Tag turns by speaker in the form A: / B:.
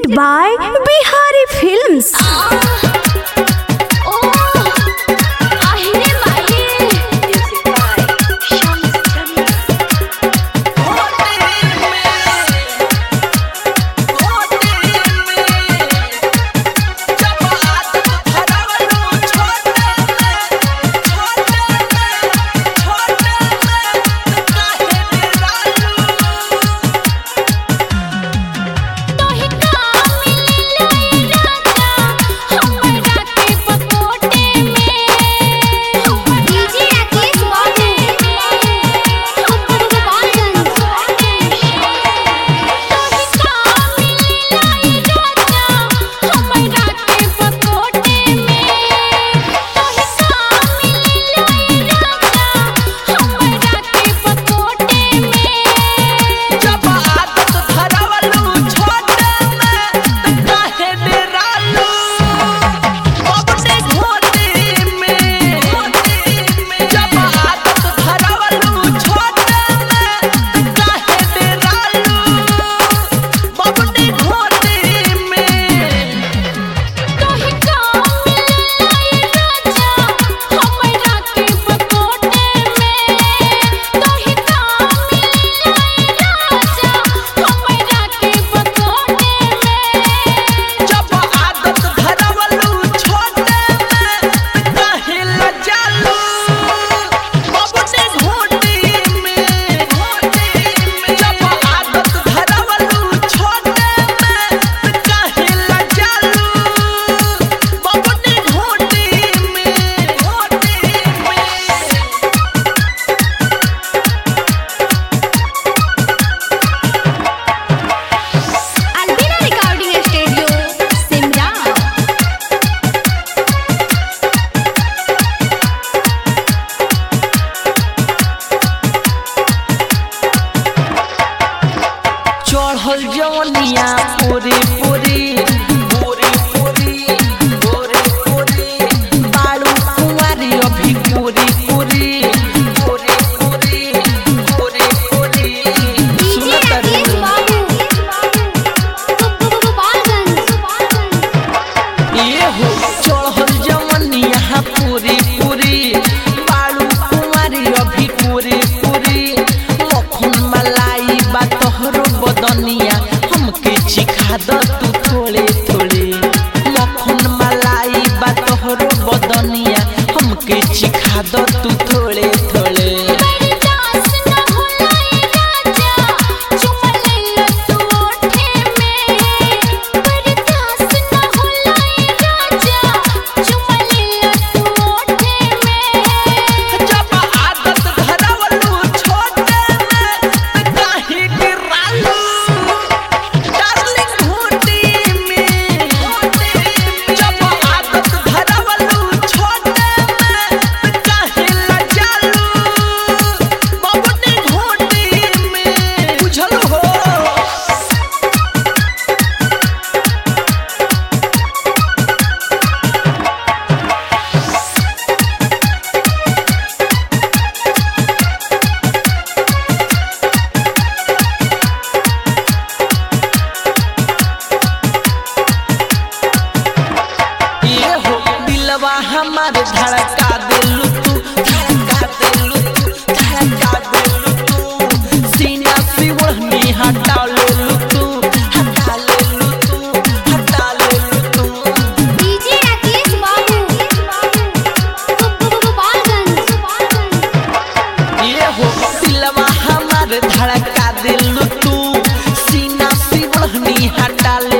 A: presented by Bihari Films.
B: चढ़ल जवनिया पूरी पूरी पूरी पूरी पूरी पूरी बालू कुंवारी अभी पूरी पूरी पूरी पूरी पूरी पूरी सुनत ये हो चढ़ल जवनिया पूरी पूरी बालू कुंवारी अभी पूरी पूरी मखन मलाई बा तोहरो बदनिया हमके चिखा द तू थोड़े थोड़े मखन मलाई बा तोहरो बदनिया हमके चिखा द तू थोड़े थोड़े जब आदत धरवलू छोटे में त काहे गिरालू डार्लिंग घोटी में जब आदत धरवलू छोटे में त काहे लजालू बबनी घोटी में बुझल हो ये हो दिलवा हमार धड़का दिलू तू धड़का दिलू तू धड़का दिलू तू सीना से ओढ़नी हटा लेलू तू हटा लेलू तू हटा लेलू तू ये हो दिलवा हमार धड़का दिलू तू सीना से ओढ़नी हटा